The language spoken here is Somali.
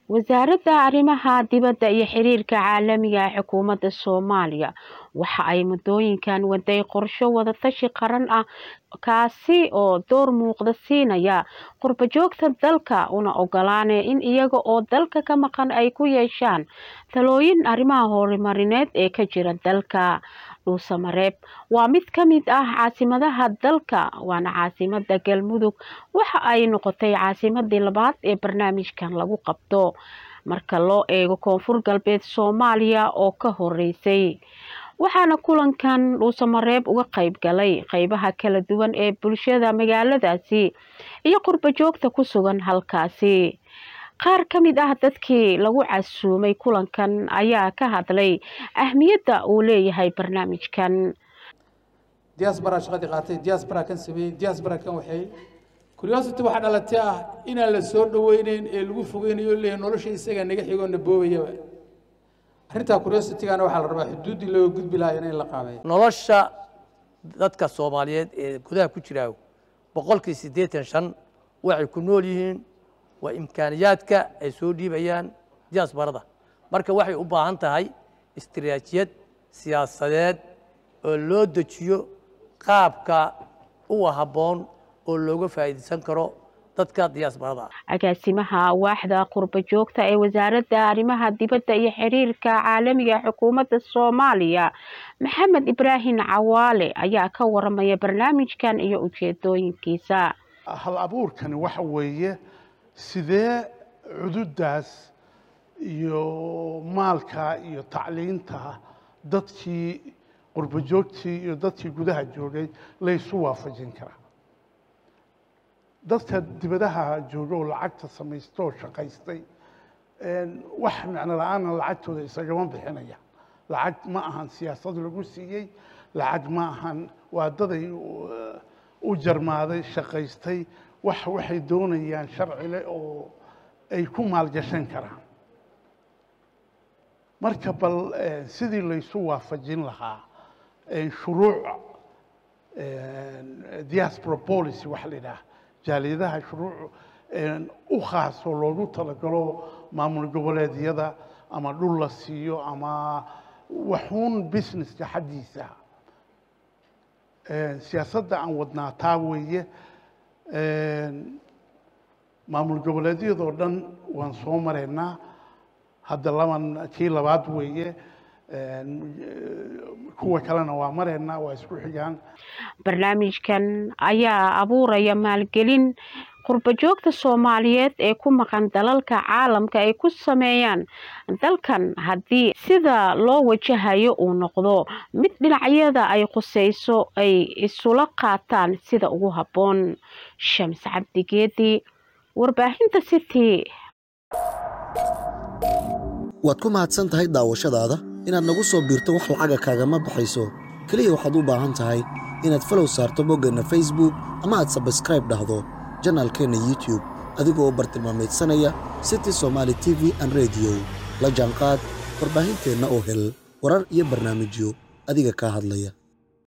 wasaaradda arrimaha dibadda iyo xiriirka caalamiga ee xukuumadda soomaaliya waxa ay muddooyinkan waday qorsho wadatashi qaran ah kaasi oo door muuqda siinaya qurbajoogta dalka una ogolaanaya in iyaga oo dalka ka maqan ay ku yeeshaan talooyin arrimaha horumarineed ee ka jira dalka dhuusamareeb waa mid ka mid ah caasimadaha dalka waana caasimada galmudug waxa ay noqotay caasimadii labaad ee barnaamijkan lagu qabto marka loo eego koonfur galbeed soomaaliya oo ka horeysay waxaana kulankan dhuusamareeb uga qayb galay qeybaha kala duwan ee bulshada magaaladaasi iyo qurbajoogta ku sugan halkaasi qaar ka mid ah dadkii lagu casuumay kulankan ayaa ka hadlay ahmiyadda uu leeyahay barnaamijkan diaspora shaqadii qaatay diaspora kan sameeyey diaspora kan waxay curiosity waxaa dhalatay ah inaan la soo dhaweyneyn ee lagu fogeynayo leeyahay nolosha isaga naga xigoo na boobayaba arrintaa curiositygana waxaa la rabaa xuduuddii looga gudbi lahaa in la qaabeeyo nolosha dadka soomaaliyeed ee gudaha ku jira boqolkii siddeetan shan waxay ku nool yihiin waa imkaaniyaadka ay soo dhiibayaan diasbarada marka waxay u baahan tahay istiraatijiyad siyaasadeed oo loo dejiyo qaabka uwa habboon oo looga faa'iidaysan karo dadka diasbarada agaasimaha waaxda qurba joogta ee wasaaradda arrimaha dibadda iyo xiriirka caalamiga ee xukuumadda soomaaliya maxamed ibraahim cawaale ayaa ka waramaya barnaamijkan iyo ujeedooyinkiisa hal abuurkani waxa weeye sidee cududaas iyo maalka iyo tacliinta dadkii qurba joogtii iyo dadkii gudaha joogay laysu waafajin karaa dadka dibadaha jooga oo lacagta samaysta oo shaqaystay wax macno la-aana lacagtooda isagama bixinaya lacag ma ahan siyaasad lagu siiyey lacag ma ahan waa daday u jarmaaday shaqaystay wax waxay doonayaan sharcile oo ay ku maalgashan karaan marka bal sidii laysu waafajin lahaa shuruuc diaspora policy waxa la yidhaha jaaliyadaha shuruuc u khaasoo loogu talagalo maamul goboleedyada ama dhul la siiyo ama waxuun businesska xaggiisa siyaasadda aan wadnaa taa weeye maamul goboleedyadoo dhan waan soo maraynaa hadda laban kii labaad weeye kuwa kalena waa maraynaa waa isku xigaan barnaamijkan ayaa abuuraya maalgelin qurbajoogta soomaaliyeed ee ku maqan dalalka caalamka ay ku sameeyaan dalkan haddii sida loo wajahayo uu noqdo mid dhinacyada ay khuseyso ay isula qaataan sida ugu habboon shams cabdigeedi warbaahinta city waad ku mahadsan tahay daawashadaada inaad nagu soo biirto wax lacaga kaagama baxayso keliya waxaad u baahan tahay inaad falow saarto boggeenna facebook ama aad sabskraib dhahdo janaalkeenna youtube adigoo bartilmaamaydsanaya city somaali t v an rediyo la jaanqaad warbaahinteenna oo hel warar iyo barnaamijyo adiga kaa hadlaya